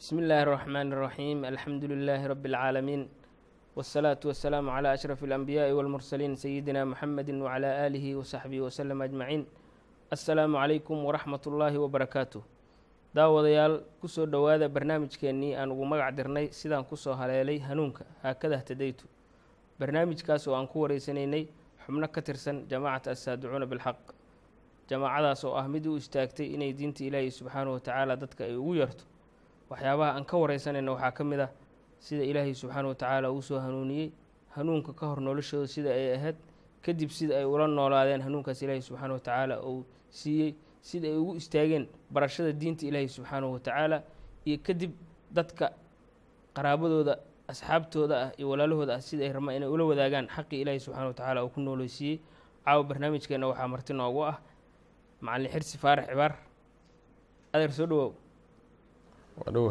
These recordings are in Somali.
بسم الله الرحمن الرحيم الحمد لله رب العالمين والصلاة والسلام على أشرف الأنبياء والمرسلين سيدنا محمد وعلى آله وصحبه وسلم أجمعين السلام عليكم ورحمة الله وبركاته daawadayaal kusoo dhowaada barnaamijkeennii aan ugu magac dirnay sidaan kusoo haleelay hanuunka haakada htadaytu barnaamijkaas oo aan ku wareysanaynay xubno ka tirsan jamaacata assaaducuuna bilxaq jamaacadaas oo ah mid u istaagtay inay diinta ilaahi subxaanahu watacaala dadka ay ugu yarto waxyaabaha aan ka wareysanayna waxaa ka mid ah sida ilaahay subxaanahu watacaala uu soo hanuuniyey hanuunka ka hor noloshooda sida ay ahayd kadib sida ay ula noolaadeen hanuunkaas ilaahi subxaanahu watacaala uu siiyey sida ay ugu istaageen barashada diinta ilaahi subxaanahu watacaala iyo kadib dadka qaraabadooda asxaabtooda ah iyo walaalahooda ah sida ay rabaan inay ula wadaagaan xaqii ilaahi subxana watacaala uu ku nooleysiiyey caawa barnaamijkeenna waxaa marti noogu ah macalin xirsi faarax cibaar adeer soo dhawoow wadhowa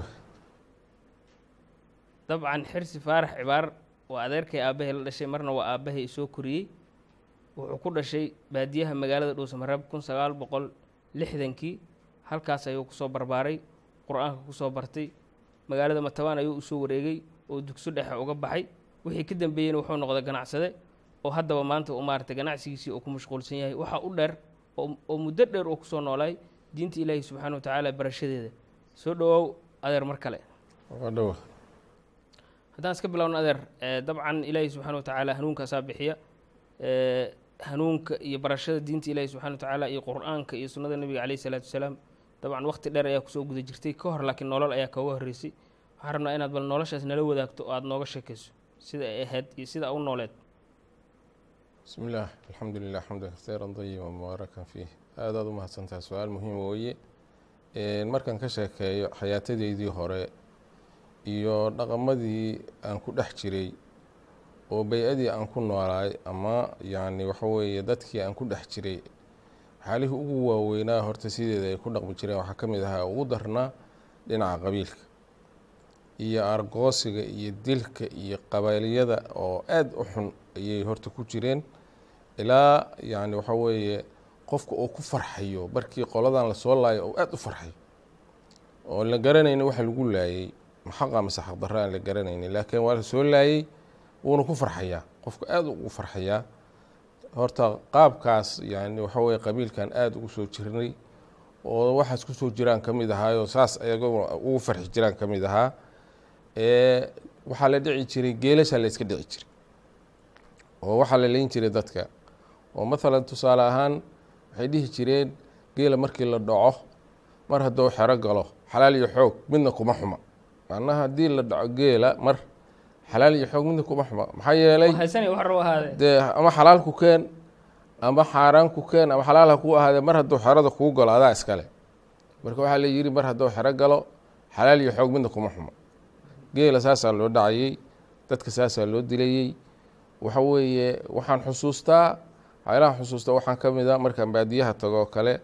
dabcan xirsi faarax cibaar waa adeerkay aabbahay la dhashay marna waa aabbahay isoo koriyey wuxuu ku dhashay baadiyaha magaalada dhuusamareeb kun sagaal boqol lixdankii halkaas ayuu kusoo barbaaray qur-aanka kusoo bartay magaalada matabaan ayuu usoo wareegay oo dugso dhexe uga baxay wixii ka dambeeyeyna wuxuu noqday ganacsade oo haddaba maanta u maaragtay ganacsigiisii uu ku mashquulsan yahay waxaa u dheer oo muddo dheer uu kusoo noolaay diinta ilaahi subxaana wa tacaala barashadeeda soo dhawoow adeer mar kale wadhowa haddaan iska bilowno adeer dabcan ilaahi subxana wa tacaala hanuunkaasaa bixiya hanuunka iyo barashada diinta ilaahi subxana wa tacaala iyo qur-aanka iyo sunnada nebiga caleyhi isalaatu wasalaam dabcan waqti dheer ayaa kusoo guda jirtay ka hor laakiin nolol ayaa kooga horreysay waxaan rabnaa inaad bal noloshaas nala wadaagto oo aada nooga sheekayso sida ay ahayd iyo sida u nooleed bismi illaah alxamdu lilah xamdan kasiiran dayiba mubaarakan fiih aadaad u mahadsantaha su-aal muhiim wooye markaan ka sheekeeyo xayaatadeydii hore iyo dhaqamadii aan ku dhex jiray oo bay-adii aan ku noolaay ama yacni waxa weeye dadkii aan ku dhex jiray xaalihii ugu waaweynaa horta sideeda ay ku dhaqmi jireen waxaa ka mid ahaa ugu darnaa dhinaca qabiilka iyo argoosiga iyo dilka iyo qabailiyada oo aada u xun ayay horta ku jireen ilaa yacni waxa weeye qofka uu ku farxayo markii qoladan lasoo laayo oo aada u farxayo oo la garanayni waxa lagu laayey maxaqa mase xaqdarra aan la garanaynin laakiin waa la soo laayey wuuna ku farxayaa qofka aada ugu farxayaa horta qaabkaas yani waxa weye qabiilkan aada ugu soo jirnay oo waxaas kusoo jiraan ka mid ahaayoo saas ayagoo ugu farxi jiraan ka mid ahaa waxaa la dhici jiray geelashaa la iska dhici jiray oo waxaa la leyn jiray dadka oo mathalan tusaale ahaan waxay dhihi jireen geela markii la dhaco mar hadduu xero galo xalaal iyo xoog midna kuma xuma macnaha haddii la dhaco geela mar xalaal iyo xoog midna kuma xuma maxaa yeelay dee ama xalaal ku keen ama xaaraan ku keen ama xalaal ha kuu ahaadee mar hadduu xerada kuu galo adaa iskale marka waxaa la yidhi mar hadduu xero galo xalaal iyo xoog midna kuma xuma geela saasaa loo dhacayey dadka saasaa loo dilayey waxa weeye waxaan xusuustaa waxyaalahan xusuustaa waxaan ka mid a markaan baadiyaha tago oo kale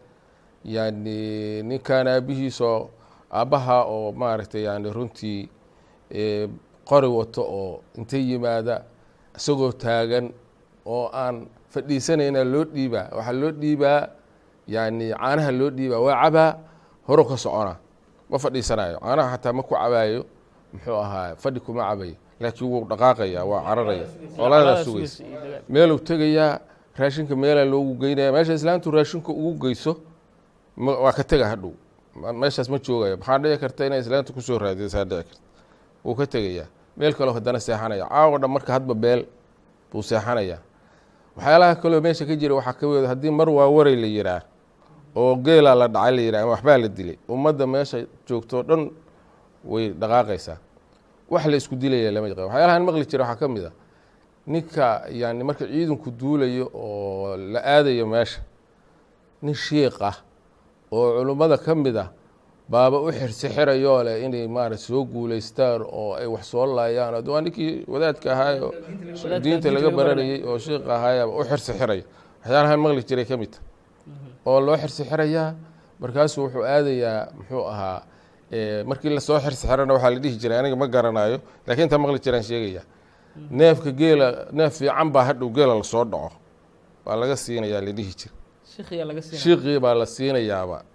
yani ninkaan aabihiisoo aabbaha oo maaragtay yani runtii qori wato oo inta yimaada isagoo taagan oo aan fadhiisanayna loo dhiibaa waxaa loo dhiibaa yani caanaha loo dhiibaa waa cabaa horo ka socona ma fadhiisanayo caanaha xataa ma ku cabaayo muxuu ahaa fadhi kuma cabayo laakiin wuu dhaqaaqaya waa cararaya oladaa sugaysa meeluu tegayaa raashinka meelaa loogu geynaya meesha islaantu raashinka ugu geyso waa ka tega hadhow meeshaas ma joogayo maxaa dhici karta inay islaanta kusoo raadisaa dhici karta wuu ka tegayaa meel kaleo haddana seexanaya caawa dhan marka hadba beel buu seexanayaa waxyaalaha kaleo meesha ka jira waxaa kamid haddii mar waa waray la yiraa oo geelaa la dhacay la yiraa ama waxbaa la dilay ummadda meesha joogtoo dhan way dhaqaaqaysaa wax la isku dilaya lama yaqaan waxyaalahan maqli jira waxaa ka mid a ninka yani marka ciidanku duulayo oo la aadayo meesha nin shiiq ah oo culummada ka mid ah baaba u xirsixirayoo leh inay maarata soo guuleystaan oo ay wax soo laayaan waa ninkii wadaadka ahaayo diinta laga baranayey oo shiiq ahaayaba u xirsixiraya waxyaalahan maqli jiray ka mid ta oo loo xirsixirayaa markaasuu wuxuu aadayaa muxuu ahaa markii lasoo xirsixirana waxaa la dhihi jiray aniga ma garanayo lakiin intaa maqli jiraan sheegaya neefka geela neef fiican baa hadhow geela lasoo dhaco waa laga siinayaa la dhihi jira shiiqii baa la siinayaaba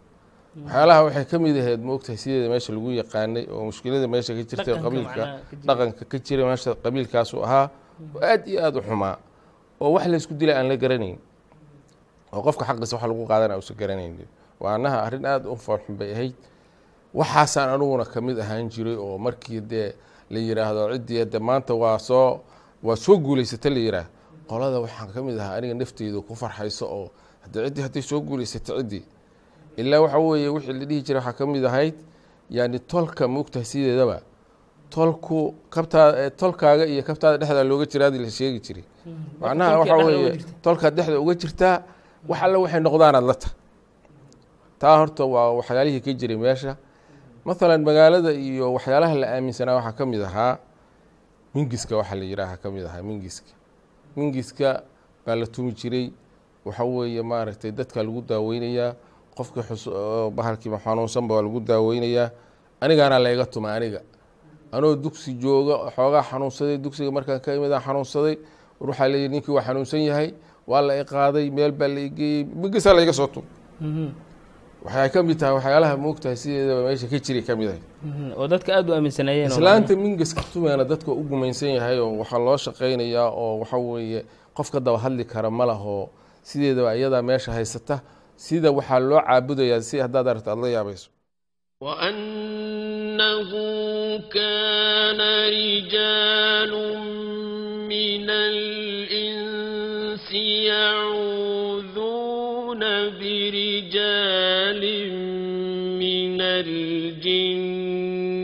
waxyaalaha waxay ka mid ahayd moogtahay sideeda meesha lagu yaqaanay oo mushkilada meesha ka jirtay Dhaqanka qabiilka macnaha ka jira. dhaqanka ka jira meesha qabiilkaasu ahaa oo aad iyo aad u xumaa oo wax laysku dilay aan la garanayn oo qofka xaqiisa wax lagu qaadana uusan garanayn waa annaha arrin aad u foolxun bay ahayd waxaasaan aniguna ka mid ahaan jiray oo markii dee la yiraahdo ciddii de maanta waa soo waa soo guulaysata la yiraah qolada waxaan ka mid ahaa aniga nafteydu ku farxayso oo hadde ciddii hadday soo guulaysata ciddii ilaa waxa weeye wixii la dhihi jiray waxaa ka mid ahayd yani tolka moogtahay sideedaba tolku kabtaa tolkaaga iyo kabtaada dhexdaa looga jiraadi la sheegi jiray macnaha tolkii waxa dhexda uga weeye jirta. tolkaad dhexda uga jirtaa wax alle waxay noqdaanaad la ta taa horta waa waxyaalihii ka jiray meesha mathalan magaalada iyo waxyaalaha la aaminsanaa waxaa ka mid ahaa mingiska waxaa la yidhaaha ka mid ahaa mingiska mingiska baa la tumi jiray waxa weeye maaragtay dadka lagu daaweynayaa qofkii xus oo bahalkiiba xanuunsan baa lagu daaweynayaa anigaana layga tuma aniga anoo dugsi jooga xoogaa xanuunsaday dugsiga markaan ka imid aan xanuunsaday war waxaa leeyihi ninkii waa xanuunsan yahay waa la iqaaday meel baa la igeeyey mingisaa layga soo tum Mhm. waxay ka mid tahay waxyaalaha moogtahay sideedaba meesha ka jiri ka mid ahay Mhm. oo dadka aada u aaminsanaayeen oo islaanta mingiska tumeena dadka u gumaysan yahay oo waxaa loo shaqaynayaa oo waxa weeye qof ka daba hadli kara ma laho sideedaba iyadaa meesha haysata sida waxaa loo caabudayaa si haddaad aragto aad la yaabayso وأنه كان رجال من الإنس يعوذون برجال من الجن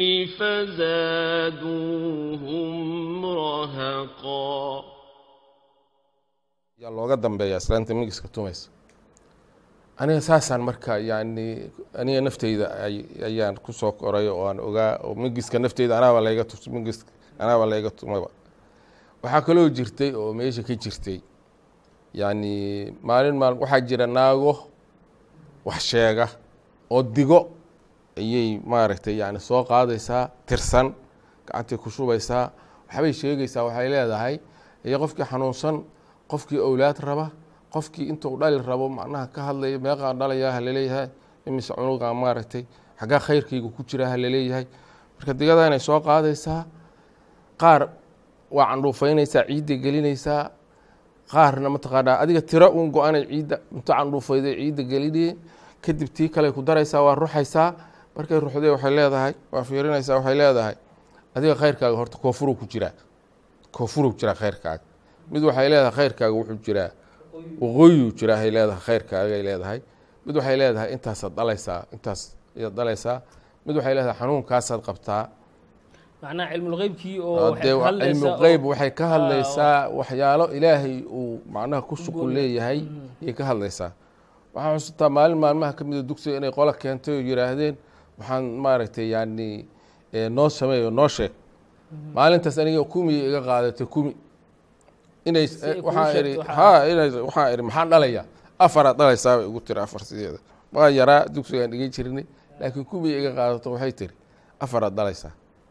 فزادوهم رهقا yaa looga dambeeya islaanta mingiska tumaysa aniga saasaan marka yani aniga nafteyda ay- ayaan kusoo koray oo aan ogaa oo mingiska nafteyda anaaba layga tu mingiska anaaba layga tumaba waxaa kaloo jirtay oo meesha ka jirtay yani maalin maal waxaa jira naago wax sheega oo digo ayay maaragtay yani soo qaadaysaa tirsan gacantay ku shubaysaa waxbay sheegaysaa waxay leedahay iyo qofkii xanuunsan qofkii owlaad raba qofkii intuu dhali rabo macnaha ka hadlaya meeqaan dhalayaa halaleeyahay imise cunugaa maaragtay xaggaa khayrkayga ku jira halaleeyahay marka digada inay soo qaadaysaa qaar waa candhuufaynaysaa ciidda gelinaysaa qaarna mataqaanaa adiga tiro uun go-anay ciidda inta candhuufayday ciidda gelinayay kadib tii kale ku daraysaa waa ruxaysaa markay ruxday waxay leedahay waa fiirinaysaa waxay leedahay adiga khayrkaaga horta koofuruu ku jiraa koofuruu jiraa khayrkaaga mid waxay leedahay khayrkaaga wuxuu jiraa waqooyuu jiraa hay leedahay khayrkaagay leedahay mid waxay leedahay intaasaad dhalaysaa intaas ayaad dhalaysaa mid waxay leedahay xanuunkaasaad qabtaa macnaha cilmulqeybkii oo waxay dee ka hadlaysaa cilmu oo- qeyb waxay ka hadlaysaa waxyaalo ilaahay uu macnaha ku shuqul leeyahay ayay ka hadlaysaa waxaan xusuustaa maalin maalmaha ka mida dugsiga inay qola keentay oo yidhaahdeen waxaan maaragtay yani eh, noo sameeyo noo sheeg maalintaas aniga kumi iga qaadatay kumi inay Si ay kuu waxaan sheegto iri waxaa- ha inay waxaan iri maxaan dhalayaa afaraad dhalaysaa bay igu tiri afar sideeda waa yaraa dugsigaan dhigan jirnay laakiin kumi iga qaadato waxay tiri afaraad dhalaysaa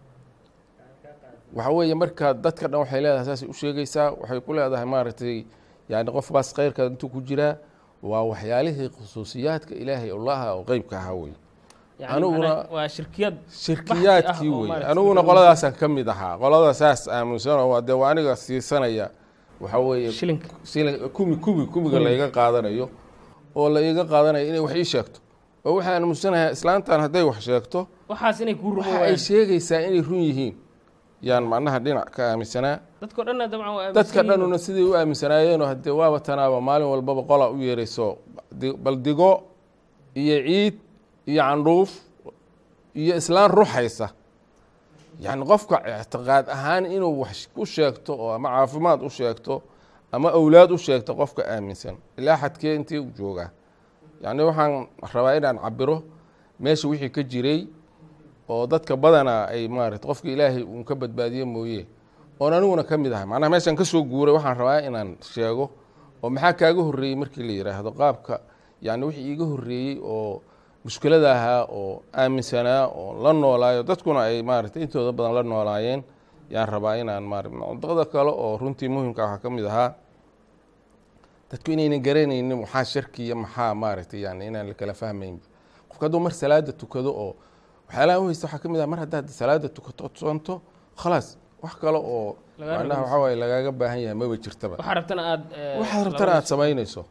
waxa weeye marka dadka dhan waxay leedahay saasay u sheegaysaa waxay ku leedahay maaragtay yani qofkaas khayrka intuu ku jiraa waa waxyaalihii khusuusiyaadka ilaahay allaha oo qeybka ahaa wey yani aniguna- macnaha waa shirkiyad shirkiyaadkii oo wey maaragtay aniguna lagu- qoladaasaan ka mid ahaa qolada saas aaminsanoo waa dee waa aniga siisanaya waxa weeye shilinka sila- kumi kumi kumiga laiga qaadanayo oo la iga qaadanayo inay wax ii sheegto oo waxaan aaminsanayaa islaantan hadday wax sheegto waxaas inay kuu rumo waxa ay waayaan sheegaysaa inay run yihiin yaan macnaha dhinac ka aaminsanaa dadkao dhanna dabcan waa aaminsan dadka yihiin. dhanuna siday u aaminsanaayeenoo haddee waaba tanaaba maalin walbaba qola u yeerayso di- bal digo iyo ciid iyo candhuuf iyo islaan ruxaysa yacni qofka ictiqaad ahaan inuu wax ku sheegto oo ama caafimaad u sheegto ama owlaad u sheegto qofka aaminsan ilaa xadkee intee u joogaa yacni waxaan rabaa inaan cabiro meesha wixii ka jiray oo dadka badanaa ay maarata qofka ilaahay uun ka badbaadiye mooye oon aniguna ka mid ahay macnaha meeshaan ka soo guuray waxaan rabaa inaan sheego oo maxaa kaaga horreeyey markii la yidhaahdo qaabka yani wixii iiga horreeyey oo mushkilada ahaa oo aaminsanaa oo la noolaayo dadkuna ay maarata intooda badan la noolaayeen yaan rabaa inaan maara daqda kale oo runtii muhimka waxaa ka mid ahaa dadku inaynan garanaynin maxaa sharki iyo maxaa maaragtay yani inaan la kala fahmayn qofka hadduu mar salaada tukado oo waxyaalaha u haysta waxaa ka mid ah mar haddaad salaada tukato ood soonto khalaas wax kale oo Lagaa macnaha rabo waxaa waaye lagaaga baahan yahay maba jirtaba waxaa rabtana aad eh, waxaad rabtana aad samaynayso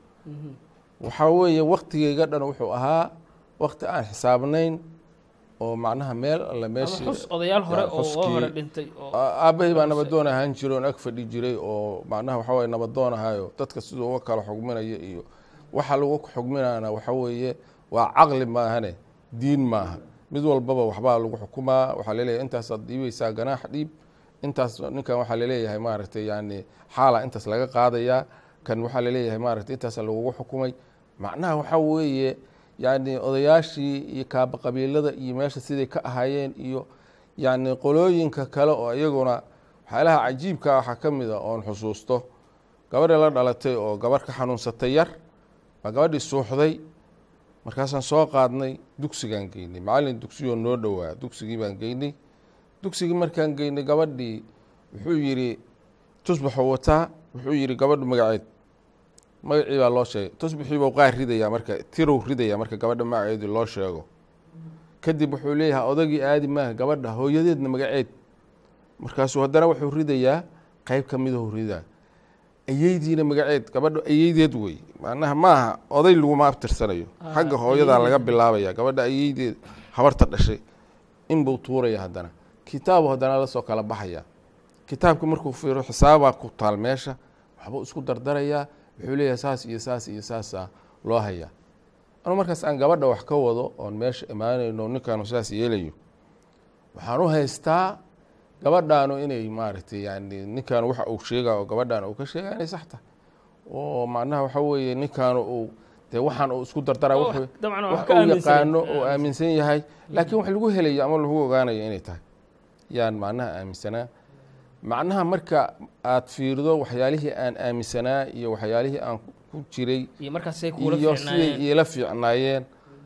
waxaa weeye waktigeyga dhan wuxuu ahaa wakti aan xisaabnayn oo macnaha meel alle ama meeshii xus odayaal hore yaa, oo oo xuskii- hore dhintay oo aabbahay baa nabadoon ahaan jiray oon ag fadhi jiray oo macnaha waxa weye nabadoon ahayo dadka siduu uga kala xugminaya iyo waxa lagu xugminaana waxa weeye waa caqli maahane diin maaha mid walbaba waxbaa lagu xukumaa waxaa laleeyahay intaasaad dhiibaysaa ganaax dhiib intaas ninkan waxaa laleeyahay maaragtay yani xaala intaas laga qaadayaa kan waxaa laleeyahay maaragtay intaasa lagugu xukumay macnaha waxaa weeye yani odayaashii iyo kaaba qabiilada iyo meesha siday ka ahaayeen iyo yani qolooyinka kale oo iyaguna waxyaalaha cajiibka waxaa ka mid a oon xusuusto gabadhii la dhalatay oo gabarh ka xanuunsatay yar baa gabadhii suuxday markaasaan soo qaadnay dugsigaan geynay macallin dugsiyoo noo dhowaa dugsigii baan geynay dugsigii markaan geynay gabadhii wuxuu yidhi tusbaxuu wataa wuxuu yidhi gabadhu magaceed magacii baa loo sheegay tusbixii buu qaar ridayaa marka tirow ridayaa marka gabadha magaceedii loo sheego kadib wuxuu leeyahay odagii aadi maaha gabadha hooyadeedna magaceed markaasuu haddana wuxuu ridayaa qeyb ka midahuu ridaa ayeydiina magaceed gabadha ayeydeed wey macnaha maaha oday laguma abtirsanayo Ah, xagga hooyadaa ayeydeed. laga bilaabaya gabadha ayeydeed habarta dhashay inbuu tuuraya haddana kitaabu haddana lasoo kala baxaya kitaabka markuu fiiro xisaabaa ku taal meesha waxbuu isku dardarayaa wuxuu leeyahay saas iyo saas iyo saasa loo hayaa anu markaas aan gabadha wax ka wado oon meesha imaanayno ninkaanu saas yeelayo waxaan u haystaa gabadhaanu inay maaragtay yani ninkaanu waxa uu sheega oo gabadhaan uu ka sheega inay sax tahay oo macnaha waxa weeye ninkaanu uu dee waxaan uu isku dardara oo wuxuu- wax- dabcan wax wax ka uu aaminsan yaqaano oo aaminsan yahay laakiin wax lagu helayo ama lagu ogaanayo inay tahay yaan macnaha aaminsanaa macnaha marka aad fiirdo waxyaalihii aan aaminsanaa iyo waxyaalihii aan ku jiray iyo markaasay kuula iyo siday fiicnaayeen iila fiicnaayeen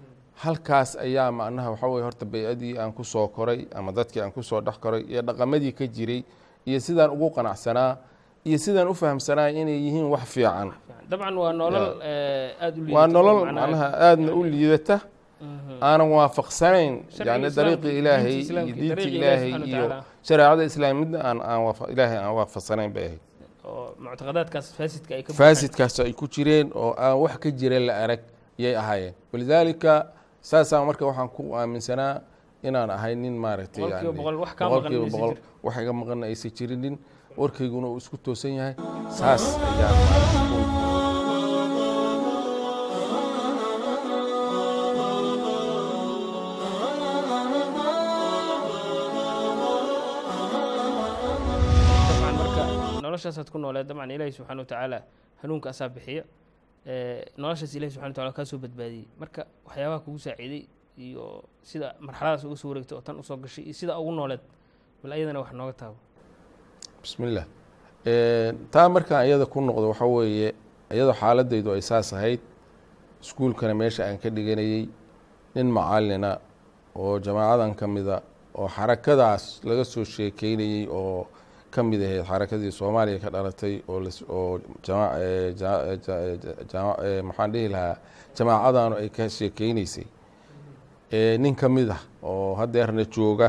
halkaas ayaa macnaha waxa weye horta bay-adii aan ku soo koray ama dadkii aan kusoo dhex koray iyo dhaqamadii ka jiray iyo sidaan ugu qanacsanaa iyo sidaan u fahamsanaa inay yihiin wax fiican dabcan waa nolol eh, aad u liidata waa oo nolol macnaha- macnaha aadna u liidata Mhm. aanan waafaqsanayn Sharciga yani islaamka, dariiqi diinta ilaahay iyo islaamka, diinta dariiqa ilaahay Ilaahay iyo subxaanahu wa shareecada islaam midna aan aan waafa- ilaahay aan waafaqsanayn bay ahayd oo muctaqadaadkaas faasidka ay ka buuxaan. faasidkaas ay ku jireen oo aan wax ka jira la arag yay ahaayeen walidaalika saasaan marka waxaan ku aaminsanaa inaan ahay nin maaragtay Boqolkiiba yani boqol, wax kaa maqan boqolkiiba maysa boqol jir. wax iga maqanna aysan jirinin warkayguna uu isku toosan yahay saas ayaan maaragtay ku- dabcan marka noloshaasaad ku nooleed dabcan ilaahi subxaana watacaala hanuunka asaa bixiya Eh, noloshaas ilahi subxana wataala kaa soo badbaadiyey marka waxyaabaha kugu saaciiday iyo sida marxaladaas uga soo wareegtay oo tan usoo gashay iyo sida ugu nooleed bal ayadana wax nooga taabo bismillah taa markaan iyada ku noqdo waxa weeye iyadoo xaaladaydu ay saas ahayd iskuulkana meesha aan ka dhiganayey nin macalina oo jamaacadan ka mida oo xarakadaas laga soo sheekeynayey oo ka mid ahayd xarakadii soomaaliya ka dhalatay oo las- oo jama- eh, ja- eh, ja- eh, ja- jama- eh, maxaan dhihi lahaa jamaacadanu ay ka sheekeyneysay Eh, nin ka mid ah oo hadeerna jooga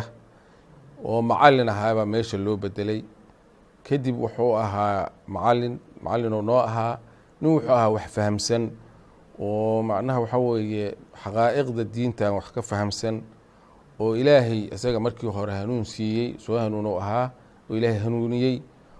oo macalin ahaabaa meesha loo bedelay kadib wuxuu ahaa macalin macalinoo noo ahaa nin wuxuu ahaa wax fahamsan oo macnaha waxa weeye xaqaa'iqda diintan wax ka fahamsan oo ilaahay isaga markii hore hanuun siiyey soo hanuunou ahaa oo ilaahay hanuuniyey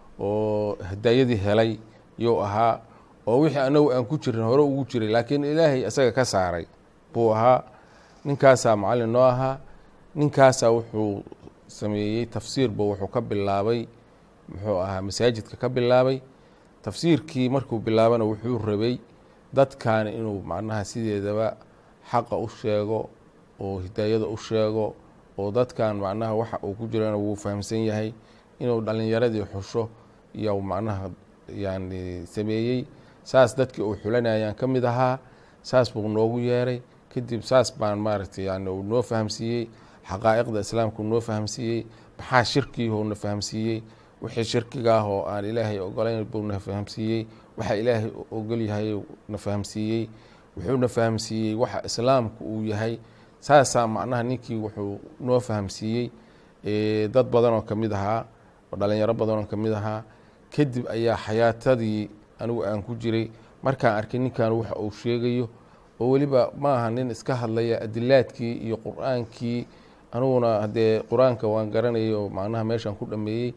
oo hadaayadii helay yuu ahaa oo wixii anagu aan ku jirin hore ugu jiray laakiin ilaahay isaga ka saaray buu ahaa ninkaasaa macalin noo ahaa ninkaasaa wuxuu sameeyey tafsiirba wuxuu ka bilaabay muxuu ahaa masaajidka ka bilaabay tafsiirkii markuu bilaabana wuxuu rabay dadkan inuu macnaha sideedaba xaqa u sheego oo hidaayada u sheego oo dadkan macnaha waxa uu ku jirana wuu fahamsan yahay inuu dhalinyaradii xusho iyo macnaha yani sameeyey saas dadkii uu xulanayaan ka mid ahaa saas buu noogu yeeray kadib saas baan maaragtay yani uu noo fahamsiiyey xaqaa'iqda islaamka uu noo fahamsiiyey maxaa shirkiihuu na fahamsiiyey wixii shirkiga ah oo aan ilaahay ogolayn buu na fahamsiiyey waxa ilaahay ogol yahay na fahamsiiyey wuxuu na fahamsiiyey waxa islaamku uu yahay saasaa macnaha ninkii wuxuu noo fahamsiiyey eh, dad badan oo kamid ahaa oo dhalinyaro badan oo kamid ahaa kadib ayaa xayaatadii anigu aan ku jiray markaan arkay ninkan waxa uu sheegayo oo weliba ma aha nin iska hadlaya adilaadkii iyo qur-aankii aniguna haddee qur-aanka waan garanayay oo macnaha meeshaan ku dhameeyey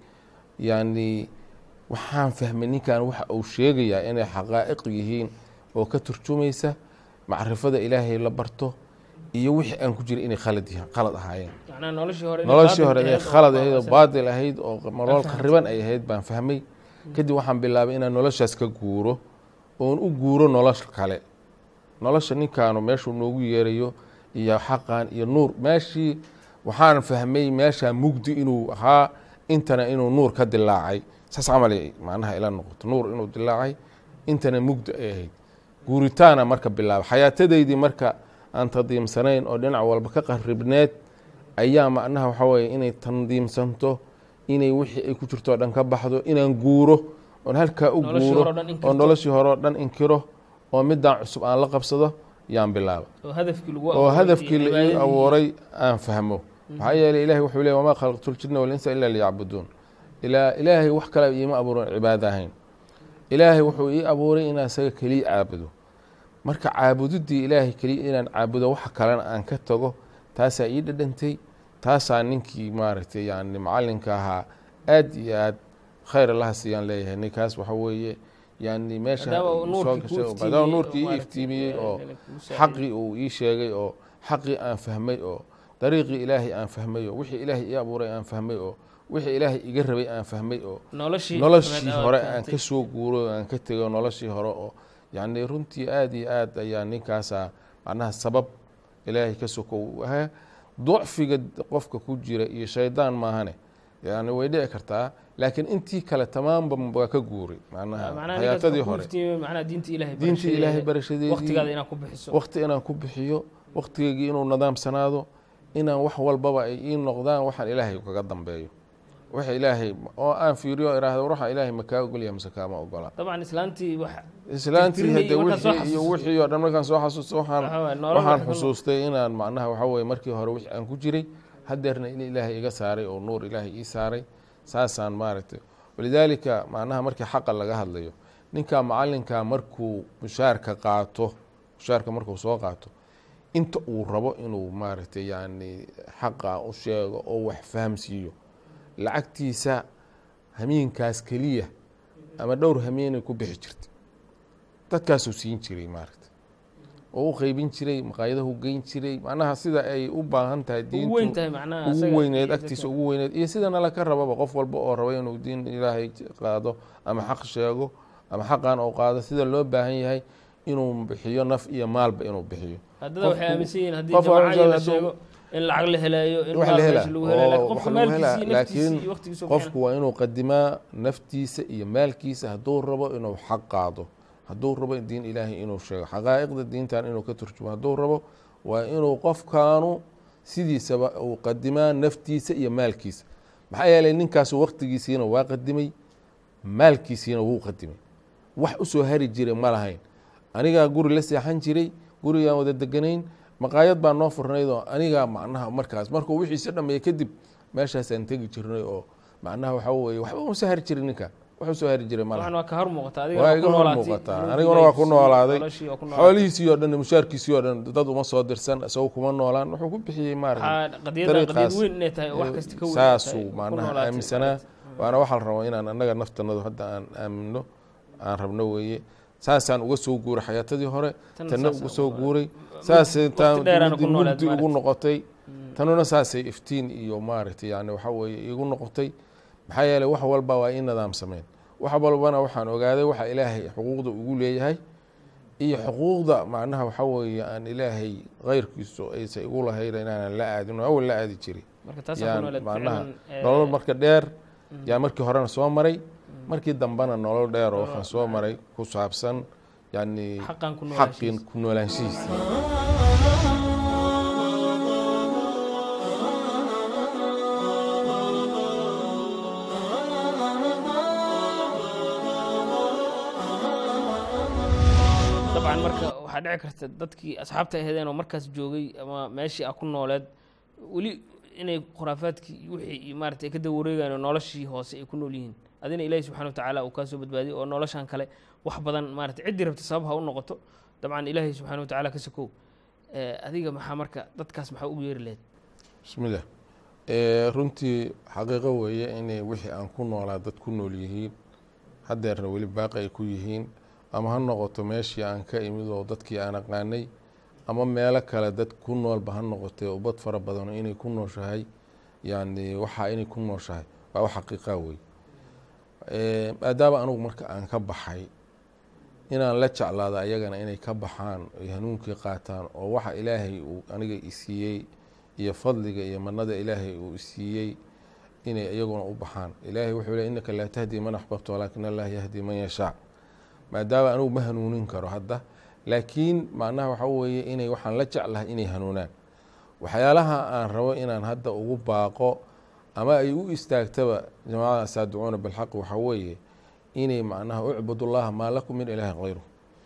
yani waxaan fahmay ninkan waxa uu sheegayaa inay xaqaa'iq yihiin oo ka turjumaysa macrifada ilaahay la barto iyo wixii aan ku jiray inay khalad yihiin qalad ahaayeen macnaha noloshii hore inay noloshii baatil hore inay ahayd oo khalad ahayd oo baaba'san. baadil ahayd oo nolol fahamtay. khariban ay ahayd baan fahmay kadib waxaan bilaabay inaan noloshaas ka guuro oon u guuro nolosha kale nolosha ninkaanu meeshuu noogu yeerayo iyo xaqan iyo nuur meeshii waxaan fahmay meeshaa mugdi inuu ahaa intana inuu nuur ka dilaacay saas camal ay macnaha ila noqoto nuur inuu dilaacay intana mugdi ay ahayd guuritaana marka bilaabay xayaatadaydii marka aan tandiimsanayn oo dhinac walba ka qaribneed ayaa macnaha waxa weye inay tandiimsanto inay wixii ay ku jirto oo dhan ka baxdo inaan guuro oon halkaa u Noloshii guuro hore oo dhan inkirto. oo noloshii hore oo dhan inkiro oo midaan cusub aan la qabsado yaan bilaaba oo hadafkii lagu oo abuuray hadafkii iyo la ii cibaadadii. abuuray aan fahmo maxaa yeeley ilahi wuxuu leey wamaa khalaqtu ljina walinsa ila liyacbuduun ilaa ilaahay wax kale iima abuuran cibaado ahayn ilaahay wuxuu ii abuuray inaan isaga keliya caabudo marka caabudidii ilaahay keliya inaan caabudo waxa kalena aan ka tago taasaa ii dhadhantay taasaa ninkii maaragtay yani macalinka ahaa aad iyo aad khayr allaha siiyaan leeyahay ninkaas waxa weeye yani meesha Maadaama uu soo nuurkii kuu gashay oo- maadaama iftiimiyey nuurkii ii oo maaragtay, iftiimiyey oo eh, kuu saaciday. xaqii uu ii sheegay oo xaqii aan fahmay oo dariiqii ilaahay aan fahmay oo wixii ilaahay ii abuuray aan fahmay oo wixii ilaahay iga rabay aan fahmay oo noloshii noloshii maxamed hore aad aan fahamtay. ka soo guuray oo aan ka tegay oo noloshii hore oo yacni runtii aad iyo aad ayaa ninkaasa macnaha sabab ilaahay ka soko u ahaa ducfiga qofka ku jira iyo shaydaan maahane yani way dhici kartaa laakiin intii kale tamaamba waa ka guuray macnaha macnaha ninkaas hayaatadii wuxuu ku hore iftiimiyey macnaha diinta ilaahay diinta ilaahay barashadeedii waqtigaada inaad ku bixiso waqti inaan ku bixiyo waqtigeygii inuu nidaamsanaado inaan wax walbaba ay ii noqdaan waxaan ilaahay kaga dambeeyo waxa ilaahay oo aan fiiriyo iraahdo waxa ilaahay ma kaa ogolya mise kaama ogola dabcan islaantii wax islaantii tirtirmay hadde iyo markaad soo wixii iyo xasuusto. wixii oo dhan markaan soo xasuusto waxaan waxa waaye nolol waxaan wax ku nool. xusuustay inaan macnaha waxa weye markii hore wixii aan ku jiray hadeerna in ilaahay iga saaray oo nuur ilaahay ii saaray saasaan maaragtay walidaalika macnaha markii xaqa laga hadlayo ninka macalinka markuu mushaarka qaato mushaarka markuu soo qaato inta uu rabo inuu maaragtay yani xaqa u sheego oo wax fahamsiiyo lacagtiisa hamiinkaas keliya ama dhowr hamiinay ku bixi jirtay dadkaasuu siin jiray maaragta oo u qeybin jiray maqaayadahu geyn jiray macnaha sida ay u baahan tahay ugu weyn diintu tahay macnaha ugu asaga weyneed iyo agtiisa dadka- ugu weyneed iyo sidana laka rababa qof walba oo raba inuu diin ilaahay qaado ama xaq sheego ama xaqan oo qaado sida loo baahan yahay inuu bixiyo naf iyo maalba inuu bixiyo haddada waxay qofku- aaminsan yihiin haddii qof jamacadii la hadduu- sheego in lacag la helayo in wax maal la meesha hela lagu helayo laakiin oo qofka wax lagu helaa maalkiisa iyo naftiisa laakiin iyo waqtigiisa qofku waa inuu qadimaa naftiisa iyo maalkiisa hadduu rabo inuu xaq qaado hadduu rabo diin ilaahay inuu sheego xaqaa'iqda diintan inuu ka turjumo hadduu rabo waa inuu qofkaanu sidiisaba uu qadimaa naftiisa iyo maalkiisa maxaa yeelay ninkaasu waqtigiisiina waa qadimay maalkiisiina wuu qadimay wax usoo hari jiray ma lahayn anigaa guri la seexan jiray gurigaan wada deganayn maqaayad baa noo furnayd oo anigaa macnaha markaas markuu wixiisa dhameeyey kadib meeshaasaan tegi jirnay oo macnaha waxa weye waxba uma soo hari jirin ninka wax usoo hari jiray ma waxan laha waa ka hor muuqata adiga waa waa iga ku hor noolaatay muuqataa noloshii aniguna waa ku ilaahay noolaaday noloshii waa ku noolaatay. xoolihiisii oo dhan mushaarkiisii oo dhan dad uma soo dirsan isagoo kuma noolaan wuxuu ku bixiyey maaragta waxaa qadiyada qadiyad dariiqaas weyn inay tahay oo wax kasta ka weyn saasuu tahay, ku macnaha noolaatay. aaminsanaa waana waxaa la rabaa inaan annaga naftanadu hadda aan aamino aan rabno weeye saasaan uga soo guuray xayaatadii hore Tanna tanna saasaan uga soo uga- guuray waqti saasay taan dheeraana ku mugdi noolaad mugdi ugu maaragtay. noqotay tanuna saasay iftiin iyo maaragtay yani waxa weeye igu noqotay maxaa yeelay wax walba waa ii nidaamsameen wax walbana waxaan ogaaday waxa ilaahay xuquuqda ugu leeyahay iyo xuquuqda macnaha waxa weeye aan ilaahay keyrkiisu aysa igu lahayn inaanan la aadin oo awal la aadi jiray marka taasaan ku yaan noolaad macnaha ficlan, eh, nolol marka dheer yaa markii horena soo maray markii dambena nolol dheer oo waxaan soo maray ku saabsan yani xaqan ku xaqin noolaashiisa ku noolaanshihiisa dabcan marka waxaa waxaa dhici karta dadkii asxaabta aheedeen oo markaas joogay ama meeshii a ku nooleed weli inay khuraafaadkii iyo wixii iyo maarata ay ka daba wareegaan oo noloshii hoose ay ku nool yihiin adina ilaahi subxana wa tacaala uu kaa soo badbaadiyay oo noloshan kale wax badan maarata ciddii rabta sabab ha u noqoto dabcan ilaahi subxana wa tacaala ka sokow Eh, adiga maxaa marka dadkaas maxaa ugu yeeri lahayd bismillah runtii xaqiiqo weeye inay wixii aan ku noolaa dad ku nool yihiin haddeerna weli baaqi ay ku yihiin ama ha noqoto meeshii aan ka imid oo dadkii aan aqaanay ama meelo kale dad ku noolba ha noqotee ubad fara badano inay ku nooshahay yani waxaa inay ku nooshahay waa wax xaqiiqa wey maadaama anugu marka aan ka baxay inaan la jeclaado ayagana inay ka baxaan ay hanuunkii qaataan oo waxa ilaahay uu aniga isiiyey iyo fadliga iyo manada ilaahay uu isiiyey inay iyaguna u baxaan ilaahay wuxuu le innaka laa tahdi man axbabta walaakin allah yahdi man yashaa maadaama anugu ma hanuunin karo hadda laakiin macnaha waxa weeye inay waxaan la jeclahay inay hanuunaan waxyaalaha aan rabo inaan hadda ugu baaqo ama ay u istaagtaba jamacada saadicuuna bilxaq waxaa weeye inay macnaha ucbudullaha maa lakum min ilaahin hayru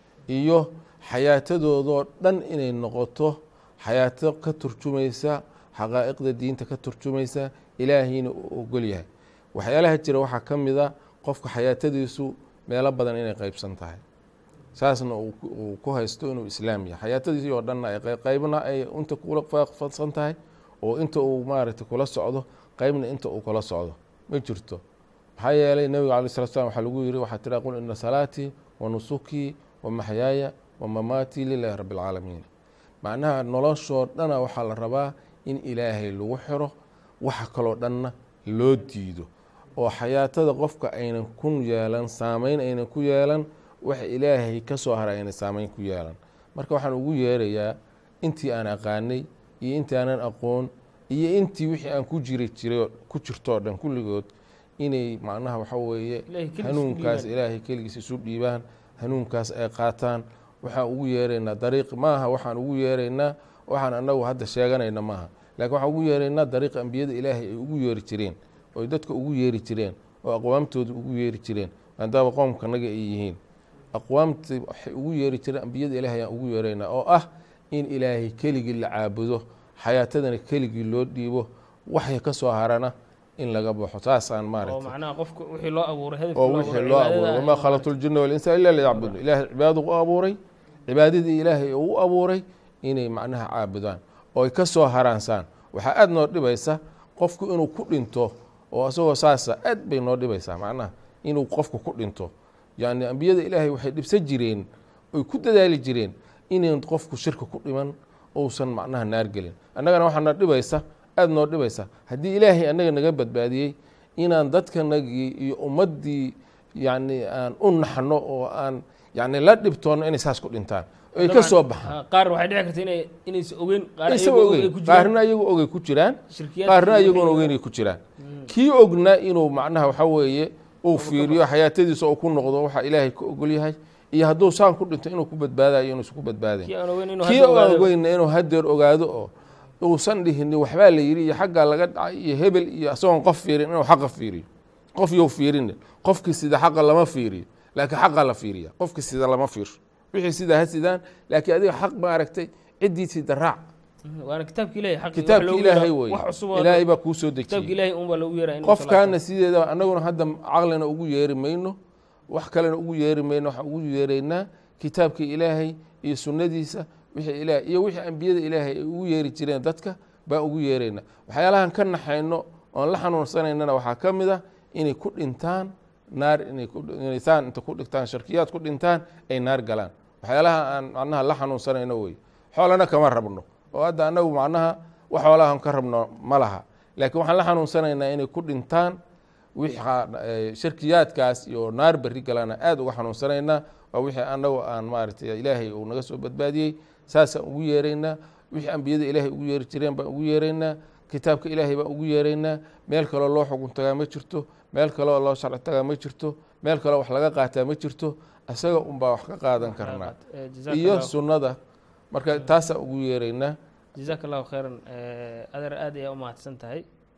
iyo xayaatadoodoo dhan inay noqoto xayaato ka turjumaysa xaqaa'iqda diinta ka turjumaysa ilaahayna uu ogol yahay waxyaalaha jira waxaa ka mid a qofka xayaatadiisu meelo badan inay qeybsan tahay saasna uu ku haysto inuu islaam yahay xayaatadiisii oo dhanna ay qeybna ay inta kula fadsan tahay oo inta uu maaragtay kula socdo qeybna inta uu kula socdo ma jirto maxaa yeelay nabiga alay slat slam waxaa lagu yiri waxaa tira qul ina salaatii wa nusukii wa maxyaaya wa mamaatii lilahi rabbi alcaalamiin macnaha noloshoo dhana waxaa la rabaa in ilaahay lagu xiro waxa kaloo dhanna loo diido oo xayaatada qofka aynan ku yeelan saameyn aynan ku yeelan waxa ilaahay ka soo haray aynan saameyn ku yeelan marka waxaan ugu yeerayaa intii aan aqaanay iyo intii aanan aqoon iyo intii wixii aan ku jiri jiray ku jirtoo dhan kulligood inay macnaha waxa weeye Ilaahay keligiis hanuunkaas u dhiibaan. ilaahay keligiis isu dhiibaan hanuunkaas ay qaataan waxaan ugu yeeraynaa dariiq maaha waxaan ugu yeeraynaa waxaan anagu hadda sheeganayna maaha laakiin waxaan ugu yeeraynaa dariiq ambiyada ilaahay ay ugu yeeri jireen oo ay dadka ugu yeeri jireen oo aqwaamtooda ugu yeeri jireen maadaama qoomkanaga ay yihiin aqwaamta waxay ugu yeeri jireen ambiyada ilaahay ayaan ugu yeeraynaa oo ah in ilaahay keligii la caabudo xayaatadana keligii loo dhiibo waxay ka soo harana in laga baxo saasaan oo maaragtay macnaha qofka wixii loo abuuray hadafkii oo loo wixii abuuray, loo cibaadada abuuray ah wamaa in khalaqtu ljina walinsa ila liyacbudu ilaahay cibaadadu u abuuray cibaadadii ilaahay uu u abuuray inay macnaha caabudaan oo ay ka soo haraansaan waxaa aad noo dhibaysa qofku inuu ku dhinto oo isagoo saasa aad bay noo dhibaysaa macnaha inuu qofku ku dhinto yani ambiyada ilaahay waxay dhibsan jireen oy ku dadaali jireen inayn qofku shirka ku dhiman ousan macnaha naar gelin annagana waxaa noo dhibaysa aad noo dhibaysa haddii ilaahay annaga naga badbaadiyey inaan dadkanagii iyo ummaddii yani aan u naxno oo aan yani la dhibtoonno inay saas ku dhintaan oy ka Dabcan, soo baxaan ah, qaar waxay dhici karta inay inaysa ogeyn qaar isagoo iyagoo ogeyn ay ku jiraan qaarna iyagu ogay ku jiraan shirkiyaadka qaarna iyo iyagoona wixii- ogeyn ay ku jiraan kii ogna inuu macnaha waxa weeye uu fiiriyo xayaatadiisa uu ku noqdo waxa ilaahay ka ogol yahay iyo hadduu saan ku dhinto inuu ku badbaadayo inuusan ku badbaadayn kii aan ogeyn inuu kii hadda aan ogaado. ogeyna inuu hadeer ogaado oo uusan dhihin waxbaa la yidhi iyo xaggaa laga dhacay iyo hebel iyo isagoon qof fiirin inuu xaqa fiiriyo qof you fiirin qofkii sida xaqa lama fiiriyo laakiin xaqa la fiiriya qofkii sida lama fiirsho wixii sidaa ha sidaan laakiin adiga xaq ma aragtay ciddii sida raac Mhm, waana kitaabki ilahay xaqi kitaabki ilaahay wey wax cusub oo ilaahay baa kuu soo kitaabki dejiyey ilaahay un baa lagu yeeraa inuu qofkaana sideeda anaguna hadda caqlina ugu yeeri mayno wax kalena ugu yeeri mayno waxaan ugu yeeraynaa kitaabka ilaahay iyo sunnadiisa wixii ilaah iyo wixii ambiyada ilaahay ay ugu yeeri jireen dadka baa ugu yeeraynaa waxyaalahan ka naxayno oon la xanuunsanaynana waxaa ka mid ah inay ku dhintaan naar inay ku- inay saan inta ku dhigtaan sharkiyaad ku dhintaan ay naar galaan waxyaalaha aan macnaha la xanuunsanayno wey xoolana kama rabno oo hadda annagu macnaha wax xoolahan ka rabno ma laha laakiin waxaan la xanuunsanaynaa inay ku dhintaan wixaa eh, shirkiyaadkaas iyo naar berri galana aad uga xanuunsanaynaa waa wixii annagu aan maaragtay ilaahay uu naga soo badbaadiyey saasaan ugu yeeraynaa wixii ambiyada ilaahay ugu yeeri jireen baan ugu yeeraynaa kitaabka ilaahay baan ugu yeeraynaa meel kaloo loo xukun tagaa ma jirto meel kaloo loo sharci tagaa ma jirto meel kaloo wax laga qaataa ma jirto isaga unbaa wax ka qaadan karnaa Eh, jazaaka iyo allahu- sunnada marka taasaan ugu yeeraynaa jazaaka allahu khayran Eh, adeer aad ayaa u mahadsan tahay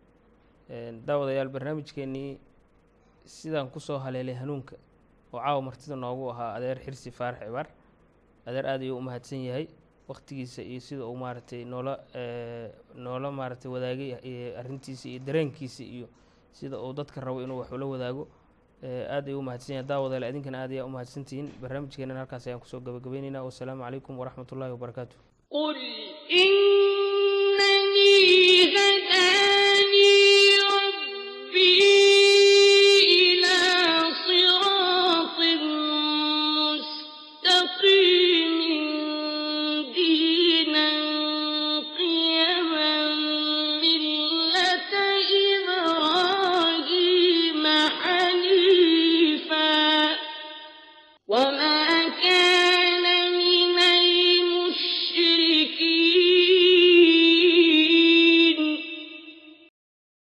Eh, daawadayaal barnaamijkeenii sidaan kusoo haleelay hanuunka oo caawa martida noogu ahaa adeer xirsi faarax cibaar adeer aad ayuu u mahadsan yahay waktigiisa iyo sida uu maaragtay noola noola maaragtay wadaagay arrintiisa iyo dareenkiisa iyo sida uu dadka rabo inuu wax ula wadaago aad ayuu u mahadsan yahay daawadaale idinkana aad ayaa u mahadsantihiin barnaamijkeenana halkaas ayaan kusoo gabagabaynaynaa wasalaamu calaykum waraxmat ullahi wabarakaatu قل إنني هدى